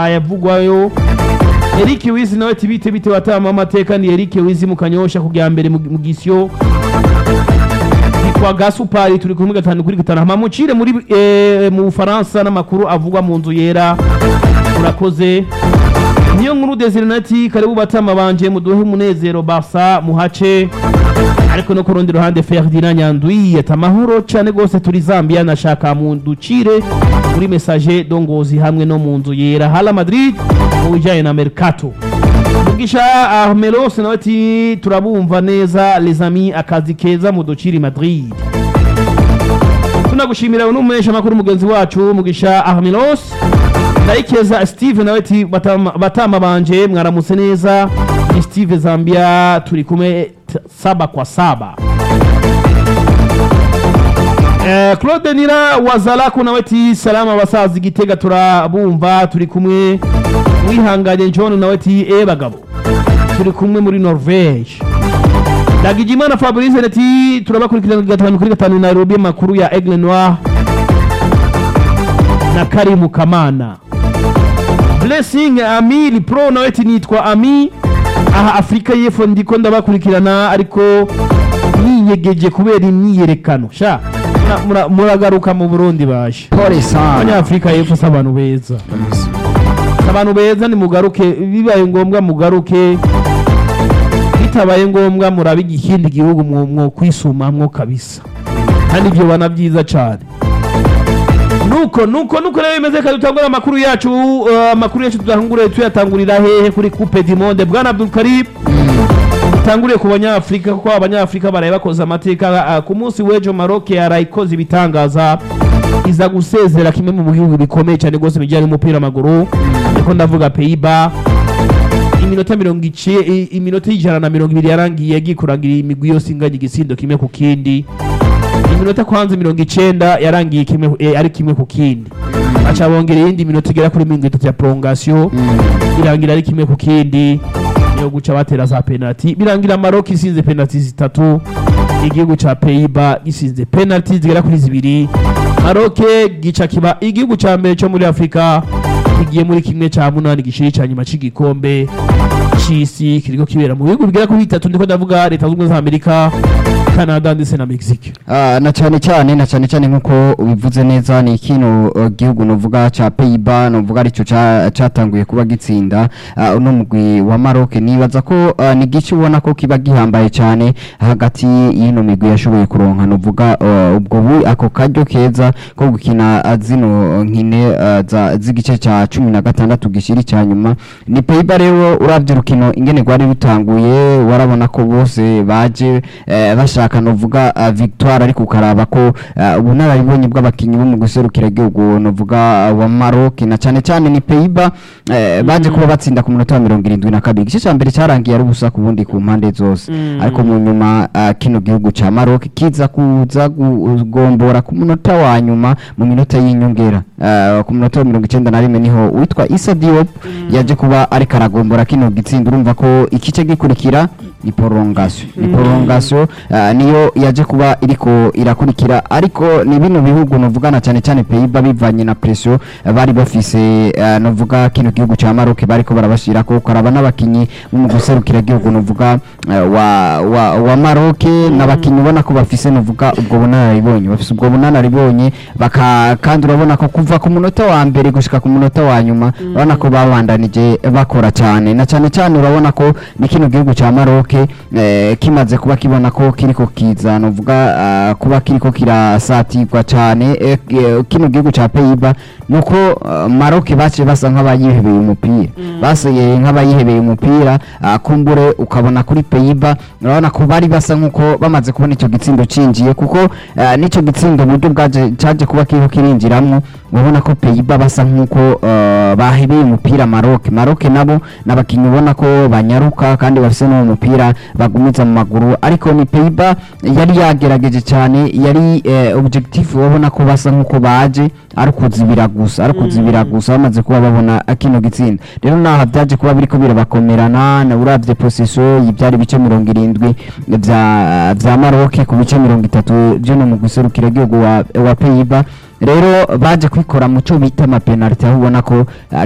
ayavugwayo Eric Wizi nawe ati bite bite watama amateka ni Eric Wizi mu kanyosha kujya mbere mu mu gisyo kwa gasupari turi kumwe gatanu kuri gatanu hama mucire muri eh, mu Bufaransa n'amakuru avugwa mu nzu yera murakoze niyo nkuru Desire nati karibu batama banje muduhe umunezero Barca muhace ariko no ku rundi ruhande Ferdinand Nyandwi ati amahoro cyane rwose turi Zambia nashaka mu ducire muri message dongozi hamwe no mu nzu yera Hala Madrid mu bijyanye na Mercato Mugisha Ahmelos nawe ati turabumva neza les amis akazi keza mu duciri Madrid tunagushimira uno mumenyesha makuru mugenzi wacu Mugisha Ahmelos ndayikeza Steve nawe ati batama, batama banje mwaramutse neza ni Steve Zambia turi kumwe t- saba kwa saba Eh, Claude Nira wazalaku nawe ati salama basazi gitega turabumva turi kumwe wihanganye John nawe ati e bagabo turi kumwe muri Norvege Dagijimana Fabrice ati turabakurikirana gatanu kuri gatanu Nairobi makuru ya Aigle Noir na Karimu Kamana Blessing Ami Pro nawe ati nitwa Ami aha Afrika y'Epfo ndiko ndabakurikirana ariko ninyegeje kubera imyiyerekano sha mura- mura- muragaruka mu Burundi baje pole sana abanyafurika y'Epfo si abantu beza Si abantu beza nimugaruke bibaye ngombwa mugaruke bitabaye ngombwa murabe ikindi gihugu mwo mwo kwisumamwo kabisa kandi ibyo bana byiza cyane nuko nuko nuko rero bimeze kandi dutangura amakuru yacu uh, amakuru yacu tutangure tuyatangurira hehe kuri coupe du monde bwana Abdul Karim dutanguriye ku banyafurika kuko abanyafurika baraye bakoze amateka uh, ku munsi w'ejo Maroc yarayikoze ibitangaza iza gusezera kimwe mu bihugu bikomeye cyane rwose bijyanye n'umupira w'amaguru ariko ndavuga Pays-Bas iminota mirongo ici i- iminota y'ijana na mirongo ibiri yarangiye yagiye kurangira imigwi yose inganya igisindo kimwe ku kindi iminota kwanza mirongo icenda yarangiye kimwe eh, ari kimwe ku kindi baca bongera iyindi minota igera kuri mirongo itatu ya prolongation irangira ari kimwe ku kindi niyo guca batera za penalty birangira Maroc isinze penalty zitatu igihugu ca Pays-Bas gisinze penalty zigera kuri zibiri Maroc gica kiba igihugu ca mbere cyo muri Afrika kigiye muri kimwe ca munani gishiri ca nyuma c'igikombe c'isi kiriko kibera mu bihugu bigera kuri bitatu ndiko ndavuga leta zunze ubumwe za Amerika Canada ndetse na Mexique Ah, na cyane cyane na cyane cyane nkuko ubivuze neza ni kino uh, gihugu novuga ca Pays-Bas novuga arico ca- catanguye kuba gitsinda uh, uno mugwi wa Maroc nibaza ko uh, ni gice ubona ko kiba gihambaye cyane hagati y'ino migwi yashoboye kuronka novuga uh, ubwo bu ako karyo keza ko gukina uh, zino nkine uh, za z'igice ca cumi na gatandatu gishiri cya nyuma ni Pays-Bas rero uravye urukino ingene rwari rutanguye warabona ko bose baje eh, bashaka novuga uh, victoire ariko ukaraba ko uh, ubunararibonye bw'abakinyi bo mu guserukira igihugu novuga uh, wa Maroc na cyane cyane ni Pays-Bas eh, baje kuba batsinda ku munota wa mirongo irindwi na kabiri igice cya mbere cyarangiye ari ubusa ku bundi ku mpande zose Mm. ariko mu nyuma uh, kino gihugu ca Maroc kiza kuza kugombora ku munota wa nyuma mu minota y'inyongera uh, ku munota wa mirongo icenda na rimwe niho witwa Issa Diop yaje kuba ariko aragombora kino gitsinda urumva ko ikice gikurikira ni prolongation ni prolongation uh, niyo yaje kuba iriko irakurikira ariko ni bino bihugu novugana cyane cyane Pays-Bas bivanye na pression uh, bari bafise uh, novuga kino gihugu ca Maroc bariko barabashira ko karaba n'abakinyi bo mu guserukira igihugu novuga uh, wa, wa, wa Maroc n'abakinyi ubona ko bafise novuga ubwo bunararibonye bafise ubwo bunararibonye baka kandi urabona ko kuva ku munota wa mbere gushika ku munota wa nyuma urabona ko babandanije bakora cyane na cyane cyane urabona ko ni kino gihugu ca Maroc eh, kimaze kuba kibona ko kiriko kiza novuga uh, kuba kiriko kirasatirwa cyane eh, eh, kino gihugu ca Pays-Bas nuko uh, Maroc bace basa nk'abayihebeye umupira baseye nk'abayihebeye umupira uh, kumbure ukabona kuri Pays-Bas urabona ko bari basa nkuko bamaze kubona ico gitsindo cinjiye kuko uh, nico gitsindo uburyo bwaje caje kuba kiriko kirinjiramwo urabona ko Pays-Bas basa nkuko uh, bahebeye umupira Maroc Maroc nabo n'abakinyi ubona ko banyaruka kandi bafise n'uwo mupira bagumiza mu maguru ariko ni Pays-Bas yari yagerageje cyane yari eh, objectif ubona ko basa nkuko baje ari kuzibira gusa ari kuzibira gusa bamaze kuba babona kino gitsinda rero naha byaje kuba biriko birabakomerana na uravye possession y'ibyari bice mirongo irindwi vya vya Maroc ku bice mirongo itatu byo no mu guserukira igihugu wa, wa Pays-Bas rero baje kwikora mu cyo bita amapenaliti aho ubona ko uh,